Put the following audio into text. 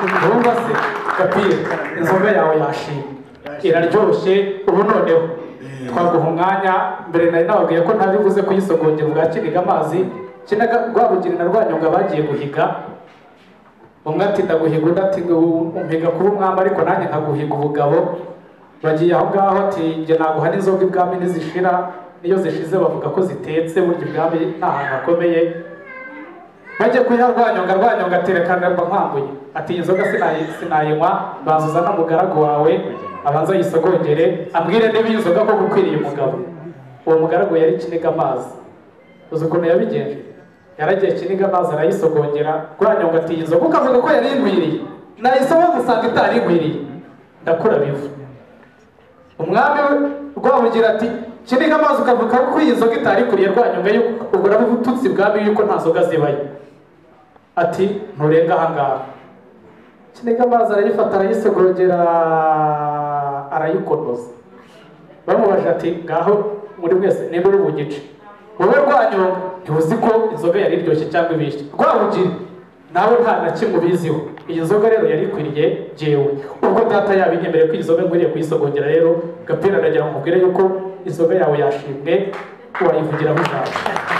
urumva se kapire inzoga yawe yashimye iraryoshye ubu noneho twaguha umwanya mbere nari nababwiye ko ntabivuze kuyisogongera bwa kiniga amazi kinaga rwabugiri na rwanyonga bagiye guhiga umwe ati ndaguhiga undi ati umpiga kuba umwami ariko nanjye nkaguhiga ubugabo bagiye aho ngaho ati njye naguha n'inzoga ibwami ntizishira n'iyo zishize bavuga ko zitetse burya ibwami ni ahantu hakomeye bajya kuyiha rwanyonga rwanyonga aterekana mba nkwambuye ati iyi nzoga sinayi- sinayinywa bazuza n'umugaragu wawe abanza yisogongere ambwire niba iyi nzoga ko gukwiriye umugabo uwo mugaragu yari kiniga amazi uzi ukuntu yabigenje yaragiye kiniga amazi arayisogongera rwanyonga ati iyi nzoga ukavuga ko yari inkwiriye nayisoma gusanga itari inkwiriye ndakura bivu umwami we rwamugira ati kiniga amazi ukavuga ko iyi nzoga itari ikwiriye rwanyonga yuko ubwo urabututsi bwami yuko nta nzoga zibayo ati nturenga ahangaha kiniga amazi arayifata arayisogongera arayikonoza bamubaje ati ngaho muri mwese niba uri bugice wowe rwanyonga ntiwuzi ko inzoga yari iryoshye cyangwa ibishye rwabugiri nawe nta na kimwe ubiziho iyi nzoga rero yari ikwiriye jyewe ubwo data yabinyemereye ko iyi nzoga nkwiriye kuyisogongera rero gapira aragira ngo mubwire yuko inzoga yawe yashimwe wayivugiraho ijambo